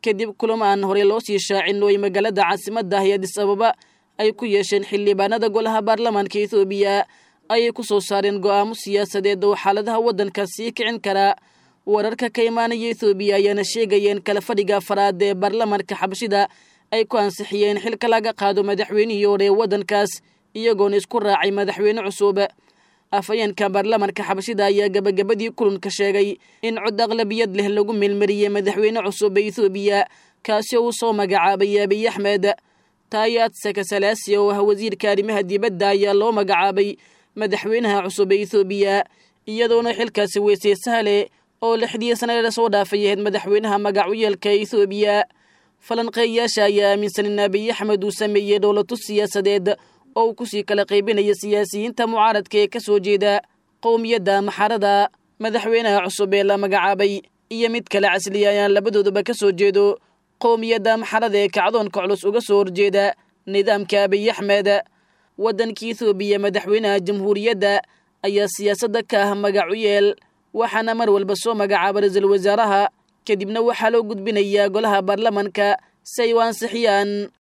kadib kulamo aan horey loo sii shaacin oo ay magaalada caasimadda ah ee adis ababa ay ku yeesheen xildhibaanada golaha baarlamaanka ethoobiya ayay ku soo saareen go'aamo siyaasadeed oo xaaladaha waddanka sii kicin karaa wararka ka imaanaya ethoobiya ayaana sheegayeen kala fadhiga afaraad ee baarlamaanka xabashida ay ku ansixiyeen xilka laga qaado madaxweynihii hore ee waddankaas iyagoona isku raacay madaxweyne cusub afhayeenka baarlamaanka xabashida ayaa gabagabadii kulanka sheegay in cod aqlabiyad leh lagu meelmariyey madaxweyne cusub ee ethoobiya kaasi oo uu soo magacaabay abiy axmed taayaad sakasalaasiya oo ah wasiirka arrimaha dibadda ayaa loo magacaabay madaxweynaha cusub ee ethoobiya iyadoona xilkaasi weysay sahle oo lixdii sanade lasoo dhaafay ahayd madaxweynaha magacu yeelka ethoobiya falanqeeyayaasha ayaa aaminsan in abiy axmed uu sameeyey dhowlatus siyaasadeed oo uu kusii kala qaybinaya siyaasiyiinta mucaaradka ee ka soo jeeda qowmiyadda maxarada madaxweynaha cusub ee la magacaabay iyo mid kale casliya ayaan labadooduba ka soo jeedo qowmiyadda maxarada ee kacdoonka culus uga soo horjeeda nidaamka abiy axmed waddanka ethoobiya madaxweynaha jamhuuriyadda ayaa siyaasadda ka ah magacu yeel waxaana mar walba soo magacaaba ra-iisul wasaaraha kadibna waxaa loo gudbinayaa golaha baarlamaanka si ay u ansixiyaan